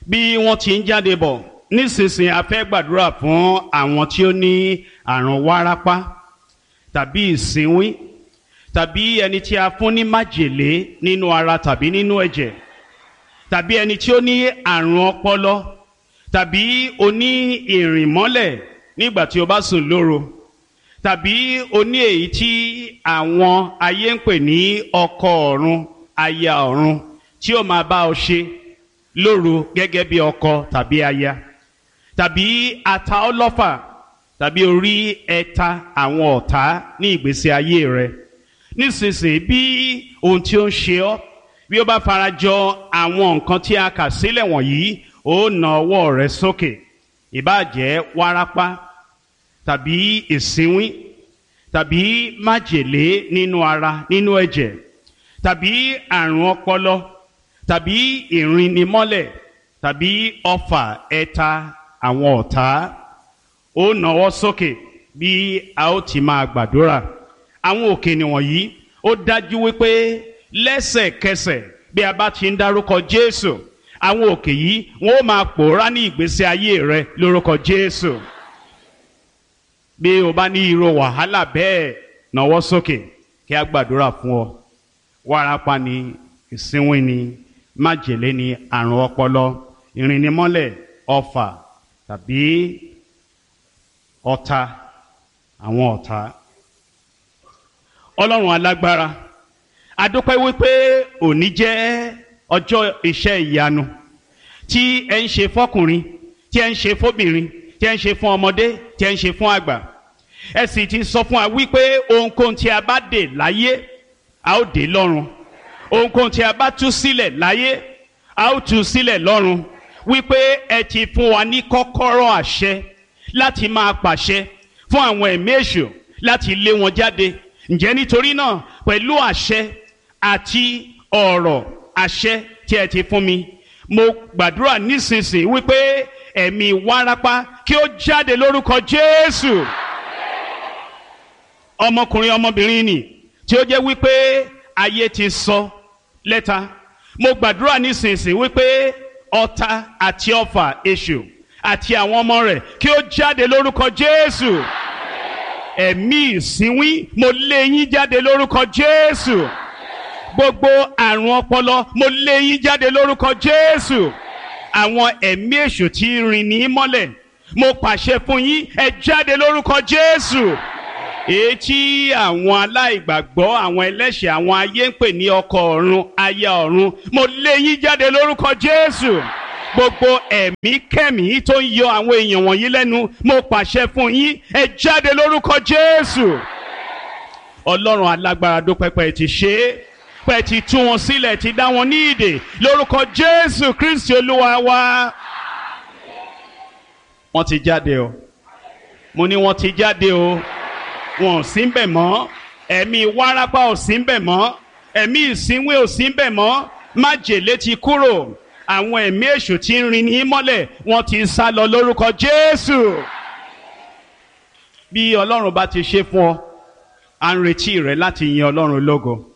bí wọ́n ti ń jáde bọ̀ nísinsìnyí a fẹ́ gbàdúrà fún àwọn tí ó ní àrùn wárápá tàbí ìsínwín tàbí ẹni tí a fún ní májèlé nínú ara tàbí nínú ẹ̀jẹ̀ tàbí ẹni tí ó ní àrùn ọpọlọ tàbí oní ìrìnmọ́lẹ̀ nígbà tí o bá sùn lóru tàbí oní èyí tí àwọn ayé ń pè ní ọkọ ọ̀run aya ọ̀run tí ó máa bá ọ ṣe lóru gẹ́gẹ́ bí ọkọ tàbí aya tàbí ata ọlọ́fà tàbí orí ẹ̀ta àwọn ọ̀tá ní ìgbésí ayé rẹ nísinsìnyí bí ohun tí ó ń ṣe ọ́ bí ó bá farajọ àwọn nǹkan tí a kà sílẹ̀ wọ̀nyí ó na ọwọ́ rẹ sókè ìbáàjẹ́ wárápá tàbí ìsínwín tàbí májèlé nínú ara nínú ẹ̀jẹ̀ tàbí àrùn ọpọlọ tàbí ìrìnnimọ́lẹ̀ tàbí ọfà ẹ̀ta àwọn ọ̀tá ó nawọ́ sókè bí a ó ti máa gbàdúrà àwọn òkè nìwọ̀nyí ó dájú wípé lẹ́sẹ̀kẹsẹ̀ bí a bá ti ń dárúkọ Jésù àwọn òkè yìí wọn ó máa pòórá ní ìgbésí ayé rẹ lórúkọ Jésù bí o bá ní irú wàhálà bẹ́ẹ̀ nawọ́ sókè kí a gbàdúrà fún ọ wárápá ni ìsínwín ni májèlé ni àrùn ọpọlọ ìrìnnimọ́lẹ̀ ọfà tàbí ọ̀tá àwọn ọ̀tá ọlọ́run alágbára adúpẹ́ wípé òní jẹ́ ọjọ́ iṣẹ́ ìyanu tí ẹ ń ṣe fọ́kùnrin tí ẹ ń ṣe fóbìnrin tí ẹ ń ṣe fún ọmọdé tí ẹ ń ṣe fún àgbà ẹ sì ti sọ fún wa wípé ohunkóhun tí a bá dè láyé a ó dè lọ́run ohunkóhun tí a bá tú sílẹ̀ láyé a ó tú sílẹ̀ lọ́run wípé ẹ ti fún wa ní kọ́kọ́rọ́ àṣẹ láti máa pàṣẹ fún àwọn ẹ̀mí èṣù láti lé wọn jáde ǹjẹ́ nítorí náà pẹ̀lú àṣẹ àti ọ̀rọ̀ àṣẹ tí ẹ ti fún mi mo gbàdúrà nísinsìnyí wípé ẹ̀mí wárápá kí ó jáde lórúkọ Jésù ọmọkùnrin ọmọbìnrin nì tí ó jẹ́ wípé ayé ti sọ lẹ́ta mo gbàdúrà nísinsìnyí wípé ọ̀tá àti ọfà èṣù àti àwọn ọmọ rẹ̀ kí ó jáde lórúkọ Jésù ẹ̀mí ìsínwín mo lé yín jáde lórúkọ Jésù gbogbo àrùn ọpọlọ mo lé yín jáde lórúkọ Jésù àwọn ẹ̀mí èṣù tí rìn ní mọ́lẹ̀ mo pàṣẹ fún yín ẹ jáde lórúkọ Jésù èyí tí àwọn aláìgbàgbọ́ àwọn ẹlẹ́ṣẹ̀ àwọn ayé ń pè ní ọkọ ọ̀run aya ọ̀run mo lé yín jáde lórúkọ Jésù gbogbo ẹ̀mí kẹ́mí tó ń yọ àwọn èèyàn wọ̀nyí lẹ́nu mo pàṣẹ fún yín ẹ jáde lórúkọ Jésù Ọlọ́run alágbára dópẹ́pẹ́ ti ṣe é pẹ́ ti tú wọn sílẹ̀ ti dá wọn ní ìdè lórúkọ Jésù Kristi Olúwa wa. wọ́n ti jáde o mo ní wọ́n ti jáde o wọn ò sí ń bẹ̀ mọ́ ẹ̀mí wárápá ò sí ń bẹ̀ mọ́ ẹ̀mí ìsínwé ò sí ń bẹ̀ mọ́ májèlé ti kúrò àwọn ẹ̀mí èṣù tí ń rin ní mọ́lẹ̀ wọ́n ti sá lọ lórúkọ Jésù. bí Ọlọ́run bá ti ṣe fún ọ à ń retí rẹ láti yin Ọlọ́run lógo.